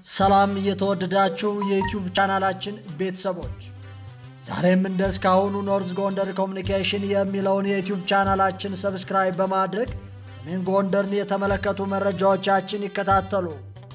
ሰላም እየተወደዳችሁ የዩቲዩብ ቻናላችን ቤተሰቦች ዛሬም እንደ እስካሁኑ ኖርዝ ጎንደር ኮሚኒኬሽን የሚለውን የዩቲዩብ ቻናላችን ሰብስክራይብ በማድረግ ሰሜን ጎንደርን የተመለከቱ መረጃዎቻችን ይከታተሉ።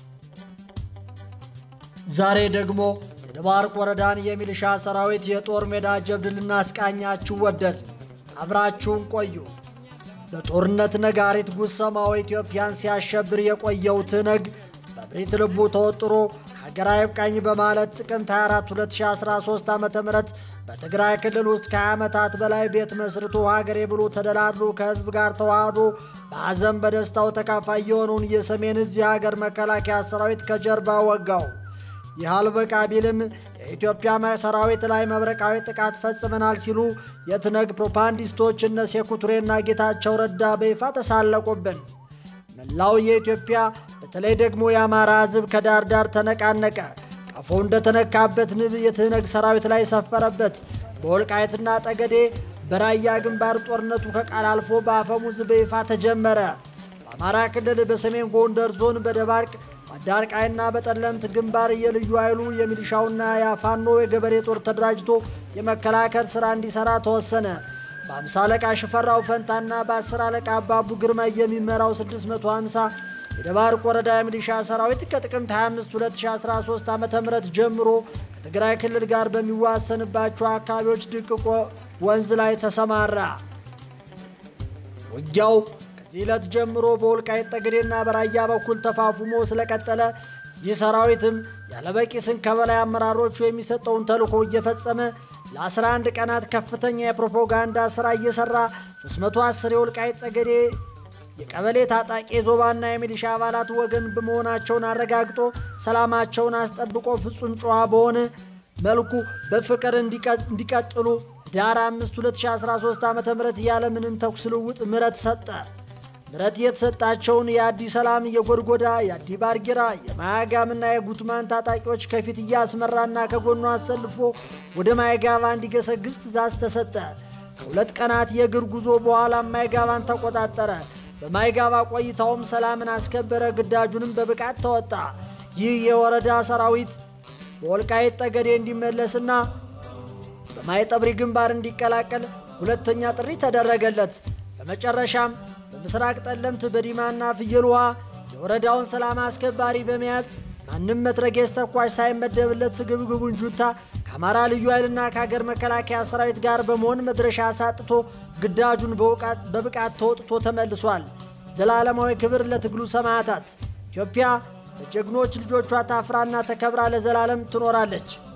ዛሬ ደግሞ የደባርቅ ወረዳን የሚሊሻ ሰራዊት የጦር ሜዳ ጀብድ ልናስቃኛችሁ ወደድ። አብራችሁን ቆዩ። በጦርነት ነጋሪት ጉሰማው ኢትዮጵያን ሲያሸብር የቆየው ትነግ በብሪት ልቡ ተወጥሮ ሀገር አይብቃኝ በማለት ጥቅምት 24 2013 ዓ ም በትግራይ ክልል ውስጥ ከ20 ዓመታት በላይ ቤት መስርቶ ሀገሬ ብሎ ተደላድሎ ከህዝብ ጋር ተዋህዶ በሐዘን በደስታው ተካፋይ የሆነውን የሰሜን እዝ የሀገር መከላከያ ሰራዊት ከጀርባ ወጋው። ይህ አልበቃ ቢልም የኢትዮጵያ ሰራዊት ላይ መብረቃዊ ጥቃት ፈጽመናል ሲሉ የትነግ ፕሮፓጋንዲስቶች እነ ሴኩቱሬና ጌታቸው ረዳ በይፋ ተሳለቁብን። መላው የኢትዮጵያ በተለይ ደግሞ የአማራ ህዝብ ከዳር ዳር ተነቃነቀ። ቀፎ እንደተነካበት ንብ የትነግ ሰራዊት ላይ ሰፈረበት። በወልቃየትና ጠገዴ በራያ ግንባር ጦርነቱ ከቃል አልፎ በአፈሙዝ በይፋ ተጀመረ። በአማራ ክልል በሰሜን ጎንደር ዞን በደባርቅ በአዳርቃይና በጠለምት ግንባር የልዩ ኃይሉ የሚሊሻውና የፋኖ የገበሬ ጦር ተደራጅቶ የመከላከል ሥራ እንዲሠራ ተወሰነ። በአምሳ አለቃ ሽፈራው ፈንታና በአስር አለቃ አባቡ ግርማ የሚመራው 650 የደባርቅ ወረዳ የሚሊሻ ሰራዊት ከጥቅምት 25 2013 ዓ ም ጀምሮ ከትግራይ ክልል ጋር በሚዋሰንባቸው አካባቢዎች ድቅቆ ወንዝ ላይ ተሰማራ። ውጊያው ከዚህ ዕለት ጀምሮ በወልቃይት ጠገዴና በራያ በኩል ተፋፉሞ ስለቀጠለ ይህ ሰራዊትም ያለበቂ ስንቅ ከበላይ አመራሮቹ የሚሰጠውን ተልዕኮ እየፈጸመ ለ11 ቀናት ከፍተኛ የፕሮፓጋንዳ ሥራ እየሠራ 310 የወልቃይት ጠገዴ የቀበሌ ታጣቂ ዞባና የሚሊሻ አባላት ወገን በመሆናቸውን አረጋግጦ ሰላማቸውን አስጠብቆ ፍጹም ጨዋ በሆነ መልኩ በፍቅር እንዲቀጥሉ ዳር 5 2013 ዓ ም ያለምንም ተኩስ ልውውጥ ምረት ሰጠ። ምረት የተሰጣቸውን የአዲ ሰላም፣ የጎድጎዳ፣ የአዲ ባርጌራ፣ የማያጋምና የጉትማን ታጣቂዎች ከፊት እያስመራና ከጎኑ አሰልፎ ወደ ማይጋባ እንዲገሰግስ ትእዛዝ ተሰጠ። ከሁለት ቀናት የእግር ጉዞ በኋላ ማይጋባን ተቆጣጠረ። በማይጋባ ቆይታውም ሰላምን አስከበረ። ግዳጁንም በብቃት ተወጣ። ይህ የወረዳ ሰራዊት በወልቃይት ጠገዴ እንዲመለስና በማይጠብሪ ግንባር እንዲቀላቀል ሁለተኛ ጥሪ ተደረገለት። በመጨረሻም በምስራቅ ጠለምት በዲማና ፍየል ውሃ የወረዳውን ሰላም አስከባሪ በመያዝ ማንም መትረጌስ ተኳሽ ሳይመደብለት ስግብግቡን ጁንታ ከአማራ ልዩ ኃይልና ከሀገር መከላከያ ሰራዊት ጋር በመሆን መድረሻ አሳጥቶ ግዳጁን በብቃት ተወጥቶ ተመልሷል። ዘላለማዊ ክብር ለትግሉ ሰማዕታት። ኢትዮጵያ በጀግኖች ልጆቿ ታፍራና ተከብራ ለዘላለም ትኖራለች።